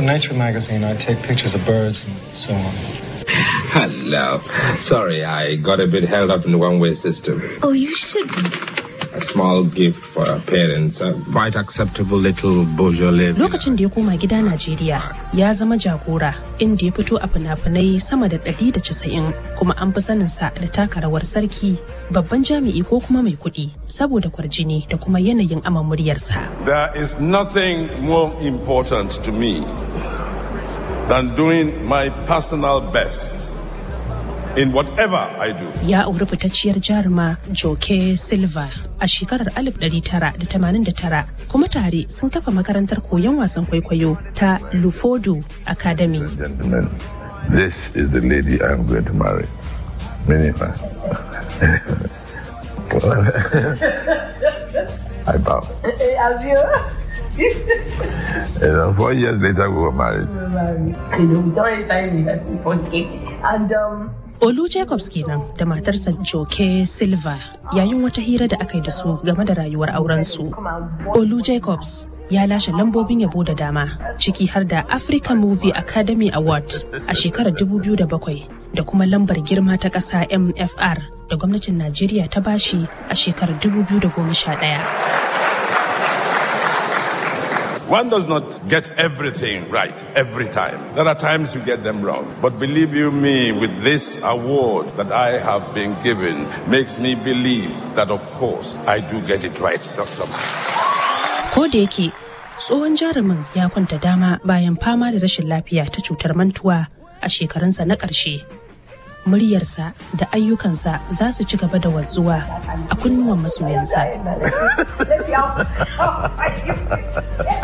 For Nature magazine, I take pictures of birds and so on. Hello. Sorry, I got a bit held up in the one-way system. Oh, you shouldn't. A small gift for our parents. A quite acceptable little Beaujolais. Lokacin da ya koma gida Najeriya ya zama jagora inda ya fito a fina-finai sama da 190 kuma an fi saninsa da taka rawar sarki babban jami'i ko kuma mai kuɗi saboda kwarjini da kuma yanayin aman muryarsa. There is nothing more important to me than doing my personal best in whatever I do. Ya auri fitacciyar jaruma Joke Silva a shekarar 1989 kuma tare sun kafa makarantar koyon wasan kwaikwayo ta Lufodo Academy. Gentlemen, this is the lady I am going to marry. Minifa. I bow. And uh, four years later, we were married. And um, Olu Jacobs kenan da matarsa Joke Silva yayin wata hira da aka yi da su game da rayuwar aurensu. Olu Jacobs ya lashe lambobin yabo da dama ciki har da African Movie Academy Award a shekarar 2007 da kuma lambar girma ta ƙasa MFR da gwamnatin Najeriya ta bashi a shekarar 2011. One does not get everything right every time. There are times you get them wrong. But believe you me, with this award that I have been given, makes me believe that, of course, I do get it right so- somehow. Ko da yake tsohon jarumin ya kwanta dama bayan fama da rashin lafiya ta cutar mantuwa a shekarunsa na ƙarshe. Muryarsa da ayyukansa za su ci gaba da wanzuwa a kunnuwan masoyansa.